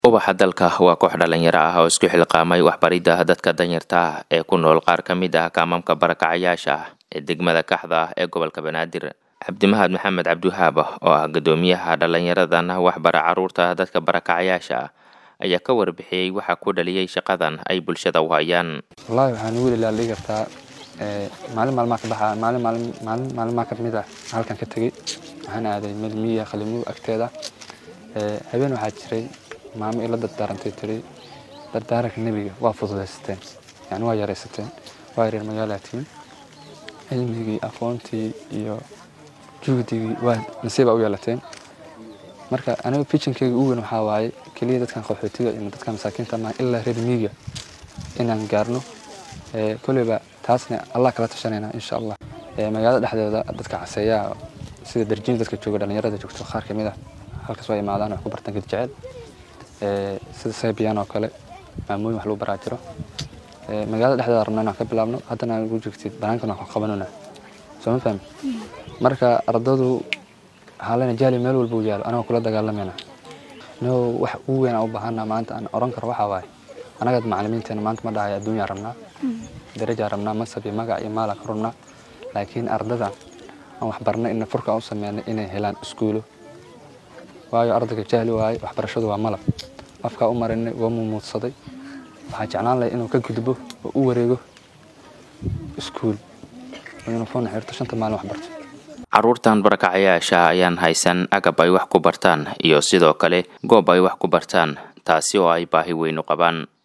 ubaxa dalka waa koox dhalinyaro ah oo isku xilqaamay waxbaridda dadka danyarta ah ee ku nool qaar ka mid ah kaamamka barakacayaasha ah ee degmada kaxda ah ee gobolka banaadir cabdimahad maxamed cabdiwahaab oo ah guddoomiyaha dhalinyaradan waxbara caruurta dadka barakacayaasha ah ayaa ka warbixiyey waxa ku dhaliyey shaqadan ay bulshada u hayaan wallaahi waxaan ugu ilaalii kartaa maalin maalmaa ka baxa maalin maalin maalin maalmaa ka mid ah halkan ka tegey waxaan aaday meel miyiga qalimuu agteeda habeen waxaa jiray maamo ila dardaarantay tiri dardaaranka nebiga waa fududaysateen yani waa yaraysateen waa yareer magaalaatiin cilmigii aqoontii iyo juhdigii waa nasiiba u yeelateen marka aniga fijinkeyga u weyn waxaa waaye keliya dadkan qaxootiga iyo dadkan masaakiinta maa ilaa reer miyiga inaan gaarno koleyba taasna allah kala tashanayna insha allah magaalada dhexdeeda dadka caseeyaa sida darjiin dadka jooga dhalinyarada joogto qaar kamid ah halkaas waa imaadaan wax ku bartaan ged jecel sida saybiyan oo kale maamooyin wax lagu baraa jiro magaalada dhexdeeda rabna inaan ka bilaabno haddana ugu joogtid banaankan wax ku qabanona soo ma fahmi marka ardadu waxaa lena jahli meel walba u yaalo anaga kula dagaalamayna no wax ugu weyn aan u baahana maanta aan oran karo waxaa waaye anagaad macalimiinteena maanta ma dhahayo adduunyaa rabnaa darajaa rabnaa masab iyo magac iyo maalan ka rabnaa laakiin ardada aan waxbarnay ina furka u sameynay inay helaan iskuulo waayo ardayga jahli waaye waxbarashadu waa malab afkaa u marinay waa mumuudsaday waxaa jeclaan lahay inuu ka gudbo oo u wareego iskuul yuniform xirto shanta maalin waxbarto caruurtan barakacayaasha ayaan haysan agab ay wax ku bartaan iyo sidoo kale goob ay wax ku bartaan taasi oo ay baahi weyn u qabaan